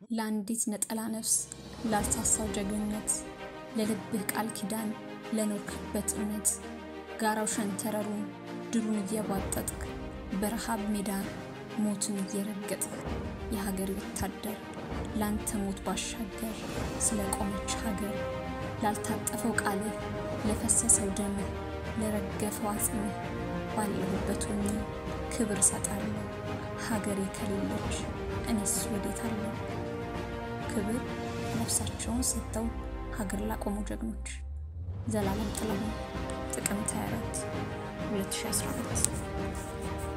ለአንዲት ነጠላ ነፍስ ላልሳሳው ጀግንነት ለልብህ ቃል ኪዳን ለኖርክበት እውነት ጋራው ሸንተረሩን ድሉን እየቧጠጥክ በረሃብ ሜዳ ሞትን እየረገጥክ የሀገር ወታደር ላንተ ሞት ባሻገር ስለ ቆመች ሀገር ላልታጠፈው ቃልህ ለፈሰሰው ደምህ ለረገፈው አጽምህ ባለሁበት ሆኜ ክብር እሰጣለሁ። ሀገሬ ከሌለች እኔስ ወዴት አለሁ? ክብር ነፍሳቸውን ሰጥተው ሀገር ላቆሙ ጀግኖች። ዘላለም ጥላሁን ጥቅምት 24 2012